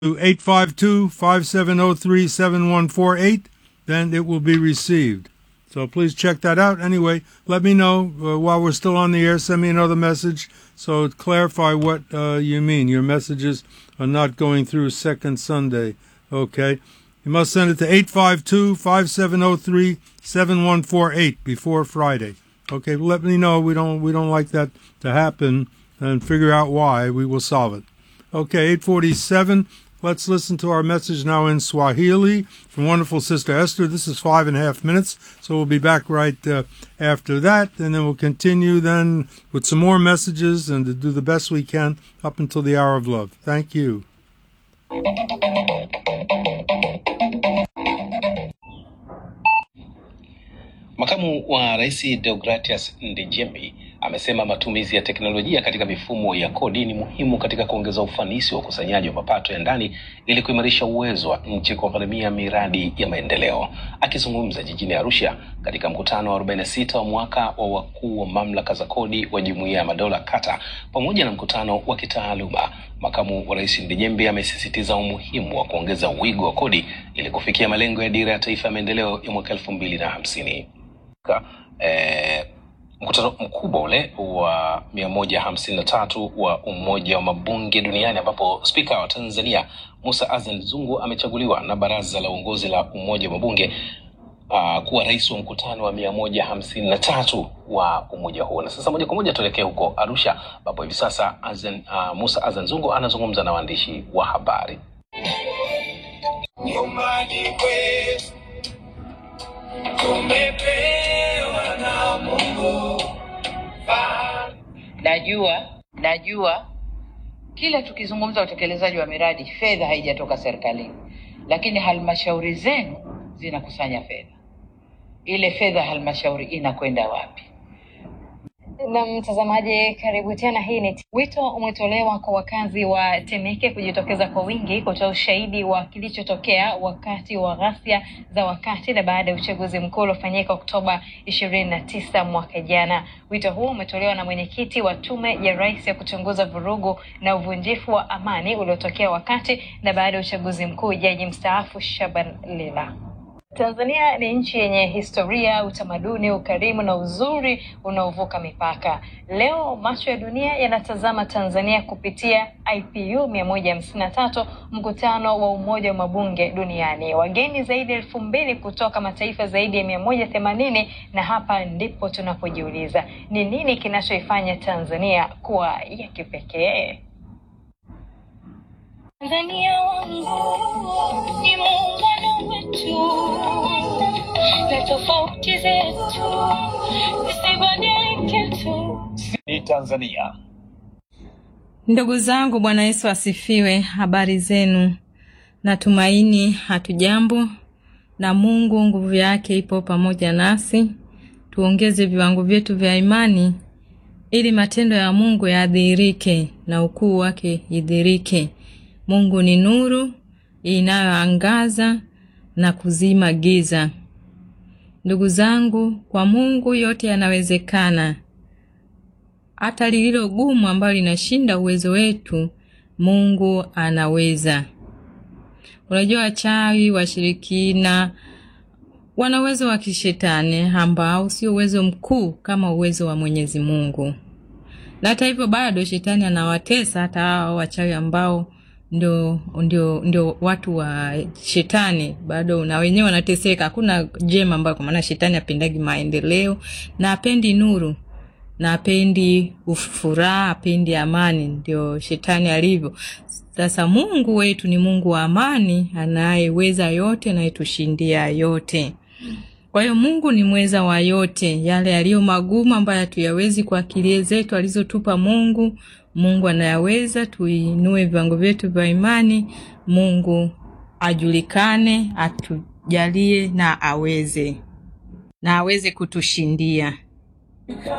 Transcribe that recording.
to 852-5703-7148, then it will be received. So please check that out. Anyway, let me know uh, while we're still on the air. Send me another message so clarify what uh, you mean. Your messages are not going through second Sunday. Okay. You must send it to 852-5703-7148 before Friday. Okay, let me know. We don't we don't like that to happen and figure out why. We will solve it. Okay, 847. Let's listen to our message now in Swahili from wonderful Sister Esther. This is five and a half minutes, so we'll be back right uh, after that, and then we'll continue then with some more messages and to do the best we can up until the hour of love. Thank you. Makamu wa Rais Deogratias Ndejembi amesema matumizi ya teknolojia katika mifumo ya kodi ni muhimu katika kuongeza ufanisi wa ukusanyaji wa mapato ya ndani ili kuimarisha uwezo wa nchi kugharamia miradi ya maendeleo. Akizungumza jijini Arusha katika mkutano wa 46 wa mwaka wa wakuu wa mamlaka za kodi wa Jumuiya ya Madola kata pamoja na mkutano wa kitaaluma, makamu wa rais Ndejembi amesisitiza umuhimu wa kuongeza wigo wa kodi ili kufikia malengo ya dira ya taifa ya maendeleo ya mwaka elfu mbili na hamsini. Eh, mkutano mkubwa ule wa mia moja hamsini na tatu wa Umoja wa Mabunge Duniani ambapo spika wa Tanzania Musa Azan Zungu amechaguliwa na baraza la uongozi la Umoja wa Mabunge uh, kuwa rais wa mkutano wa mia moja hamsini na tatu wa umoja huo. Na sasa moja kwa moja tuelekee huko Arusha ambapo hivi sasa Azan, uh, Musa Azan Zungu anazungumza na waandishi wa habari. Nyumbani kwetu tumepewa na Mungu fahari. Najua, najua kila tukizungumza utekelezaji wa miradi, fedha haijatoka serikalini, lakini halmashauri zenu zinakusanya fedha. Ile fedha halmashauri inakwenda wapi? Na mtazamaji, karibu tena. Hii ni wito umetolewa kwa wakazi wa Temeke kujitokeza kwa wingi kutoa ushahidi wa kilichotokea wakati wa ghasia za wakati na baada ya uchaguzi mkuu uliofanyika Oktoba ishirini na tisa mwaka jana. Wito huo umetolewa na mwenyekiti wa Tume ya Rais ya kuchunguza vurugu na uvunjifu wa amani uliotokea wakati na baada ya uchaguzi mkuu, jaji mstaafu Shaban Lila. Tanzania ni nchi yenye historia, utamaduni, ukarimu na uzuri unaovuka mipaka. Leo macho ya dunia yanatazama Tanzania kupitia IPU mia moja hamsini na tatu, mkutano wa Umoja wa Mabunge Duniani. Wageni zaidi ya elfu mbili kutoka mataifa zaidi ya mia moja themanini na hapa ndipo tunapojiuliza ni nini kinachoifanya Tanzania kuwa ya kipekee. Tanzania wangu ni muungano wetu na tofauti zetu zisibadilike tu. Ni Tanzania. Ndugu zangu, Bwana Yesu asifiwe. Habari zenu? Natumaini hatujambo, na Mungu nguvu yake ipo pamoja nasi. Tuongeze viwango vyetu vya imani ili matendo ya Mungu yadhihirike na ukuu wake idhihirike. Mungu ni nuru inayoangaza na kuzima giza. Ndugu zangu, kwa Mungu yote yanawezekana. Hata lililo gumu ambalo linashinda uwezo wetu, Mungu anaweza. Unajua, wachawi, washirikina wana uwezo wa kishetani ambao sio uwezo mkuu kama uwezo wa Mwenyezi Mungu, na hata hivyo bado shetani anawatesa hata hao wachawi ambao ndio, ndio, ndio watu wa shetani bado na wenyewe wanateseka. Hakuna jema ambayo, kwa maana shetani apendagi maendeleo na apendi nuru na apendi furaha, apendi amani. Ndio shetani alivyo. Sasa Mungu wetu ni Mungu wa amani, anayeweza yote, anayetushindia yote. Kwa hiyo Mungu ni mweza wa yote, yale yaliyo magumu ambayo hatuyawezi kwa akili zetu alizotupa Mungu Mungu anayaweza. Tuinue viwango vyetu vya imani, Mungu ajulikane, atujalie na aweze na aweze kutushindia.